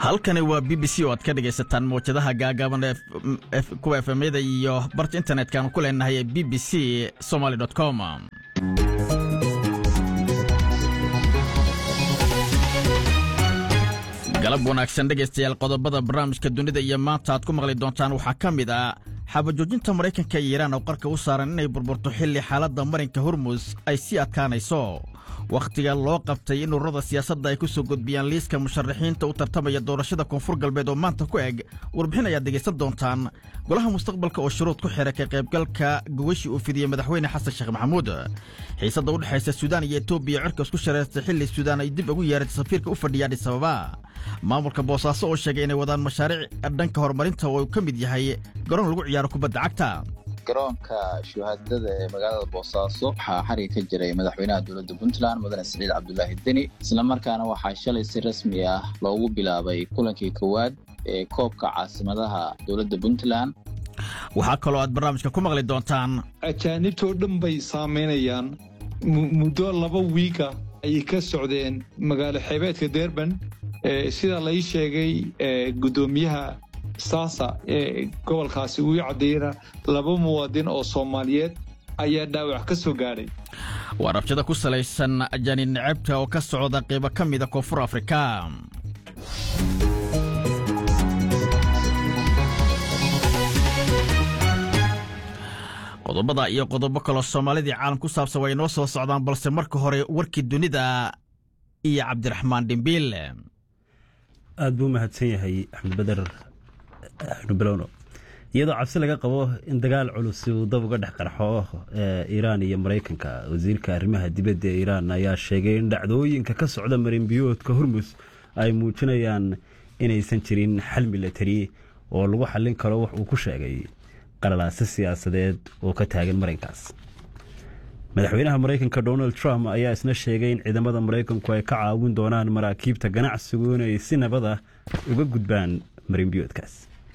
halkani waa b b c oo aad ka dhegaysataan mawjadaha gaagaaban kuwa efemyada iyo barta internetka ku leenahay ee b b c somaly com galab wanaagsan dhegaystayaal qodobada barnaamijka dunida iyo maanta aad ku maqli doontaan waxaa ka mid ah xabajoojinta maraykanka iyo iiraan oo qarka u saaran inay burburto xilli xaaladda marinka hormus ay sii adkaanayso wakhtiga loo qabtay in ururada siyaasadda ay ku soo gudbiyaan liiska musharaxiinta u tartamaya doorashada koonfur galbeed oo maanta ku eg warbixin ayaad dhegaysan doontaan golaha mustaqbalka oo shuruud ku xidha ka qaybgalka gogashii uu fidiyey madaxweyne xasan sheekh maxamuud xiisadda u dhexaysa suudaan iyo etoobiya cirka isku shareertay xilli suudaan ay dib ugu yeeratay safiirka u fadhiya adhis ababa maamulka boosaaso oo sheegay inay wadaan mashaariic dhanka horumarinta oo uu ka mid yahay garoon lagu ciyaaro kubadda cagta garoonka shuhaadada ee magaalada boosaaso waxaa xariga ka jiray madaxweynaha dowladda puntland mudane siciid cabdulaahi deni islamarkaana waxaa shalay si rasmi ah loogu bilaabay kulankii kowaad ee koobka caasimadaha dowladda puntland waxaa kaloo aad barnaamijka ku maqli doontaan ajaanibtoo dhan bay saamaynayaan muddo laba wiiga ayay ka socdeen magaalo xeebeedka derban sida lai sheegay guddoomiyaha saasa ee gobolkaasi uu caddeeyana laba muwaadin oo soomaaliyeed ayaa dhaawac ka soo gaadhay waa rabshada ku salaysan ajaani necabta oo ka socda qaybo ka mida koonfur afrika qodobada iyo qodobo kaloo soomaalidii caalam ku saabsan way inoo soo socdaan balse marka hore warkii dunida iyo cabdiraxmaan dhimbiil aad buu mahadsan yahay axmed bader xnubalowno iyadoo cabsi laga qabo in dagaal culus uu dab uga dhex qarxo iiraan iyo maraykanka wasiirka arrimaha dibadda ee iiraan ayaa sheegay in dhacdooyinka ka socda marinbiyoodka hormus ay muujinayaan inaysan jirin xal milatari oo lagu xallin karo wax uu ku sheegay qalalaase siyaasadeed oo ka taagan marinkaas madaxweynaha maraykanka donald trump ayaa isna sheegay in ciidamada maraykanku ay ka caawin doonaan maraakiibta ganacsigu inay si nabada uga gudbaan marinbiyoodkaas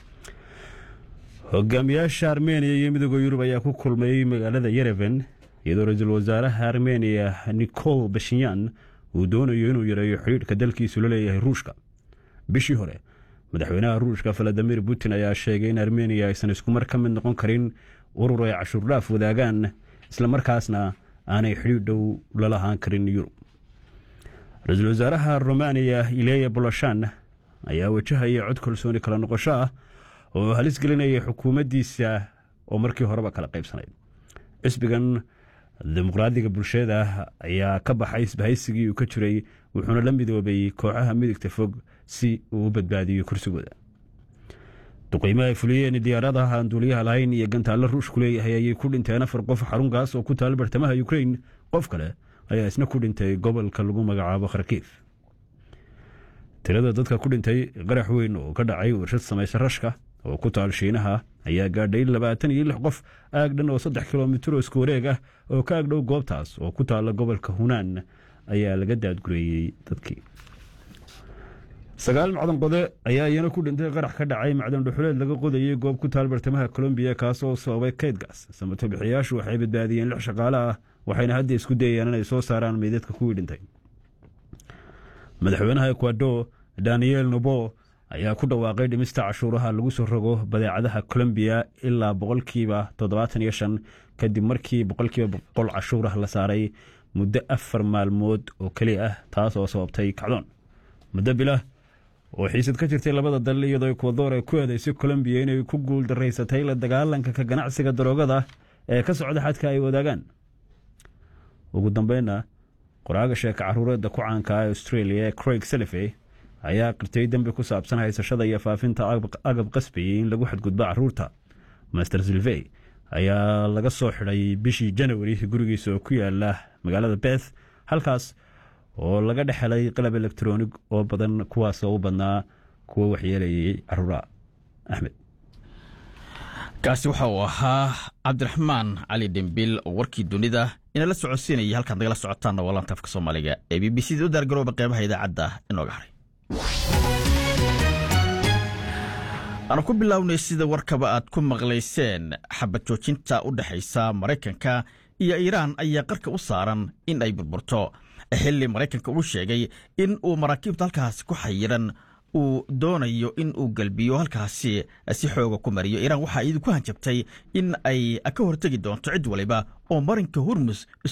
hogaamiyaasha armeniya iyo midooda yurub ayaa ku kulmay magaalada yerevan iyadoo ra-iisul wasaaraha armeniya nicol bashinyan uu doonayo inuu yareeyo xidhiidhka dalkiisu la leeyahay ruushka bishii hore madaxweynaha ruushka valadimir putin ayaa sheegay in armeniya aysan iskumar ka mid noqon karin urur ay cashuurdhaaf wadaagaan islamarkaasna aanay xidhiidh dhow la lahaan karin yurub ra-iisul wasaaraha romaniya ileya boloshan ayaa wajahaya cod kalsooni kala noqosho ah oo halis gelinaya xukuumaddiisa oo markii horeba kala qaybsanayd xisbigan dimuqraadiga bulshada ayaa ka baxay isbahaysigii uu ka jiray wuxuuna la midoobay kooxaha midigta fog si uu u badbaadiyo kursigooda duqeymo ay fuliyeen diyaaradaha aan duuliyaha lahayn iyo gantaallo ruushku leeyahay ayay ku dhinteen afar qof xarunkaas oo ku taal bartamaha ukrain qof kale ayaa isna ku dhintay gobolka lagu magacaabo kharkiif tirada dadka ku dhintay qarax weyn oo ka dhacay warshad samaysa rashka oo ku taal shiinaha ayaa gaadhay labaatan iyo lix qof aagdhan oo saddex kilomitir oo isku wareeg ah oo ka agdhow goobtaas oo ku taalla gobolka hunaan ayaa laga daadgureeyey dadkii sagaal macdan qode ayaa iyana ku dhintay qarax ka dhacay macdan dhuxuleed laga qodayay goob ku taal bartamaha colombiya kaas oo sababay kaydgaas samato bixiyaashu waxay badbaadiyeen lix shaqaale ah waxayna hadda isku dayayaan inay soo saaraan meydadka kuwii dhintay madaxweynaha ekwador daniel nobo ayaa ku dhawaaqay dhimista cashuuraha lagu soo rogo badeecadaha colombiya ilaa boqolkiiba toddobaatan iyo shan kadib markii boqolkiiba boqol cashuurah la saaray muddo afar maalmood oo keli ah taas oo sababtay kacdoon muddo bilah oo xiisad ka jirtay labada dal iyadoo ekwador ay ku eedaysay colombiya inay ku guul daraysatay la dagaalanka ka ganacsiga daroogada ee ka socda xadka ay wadaagaan ugu dambeynna qoraaga sheeka caruureedda ku caanka ah australia craig salife ayaa qirtay dembi ku saabsan haysashada iyo faafinta agab qasbayay in lagu xadgudbo caruurta master silvey ayaa laga soo xidhay bishii janawari gurigiisa oo ku yaala magaalada beth halkaas oo laga dhex helay qalab elektronig oo badan kuwaasoo u badnaa kuwa waxyeelayay caruuraha axmed kaasi waxa uu ahaa cabdiraxmaan cali dhembil oo warkii dunida inala socodsiinayay halkaad nagala socotaanna waa laanta afka soomaaliga ee b b c da u daargarooba qeybaha idaacadda inooga haray aanu ku bilownay sida warkaba aad ku maqlayseen xabad joojinta u dhexaysa maraykanka iyo iiraan ayaa qarka u saaran in ay burburto xilli maraykanka uu sheegay in uu maraakiibta halkaasi ku xayiran uu doonayo in uu gelbiyo halkaasi si xooga ku mariyo iiraan waxaa iyadu ku hanjabtay in ay ka hortegi doonto cid waliba oo marinka hormus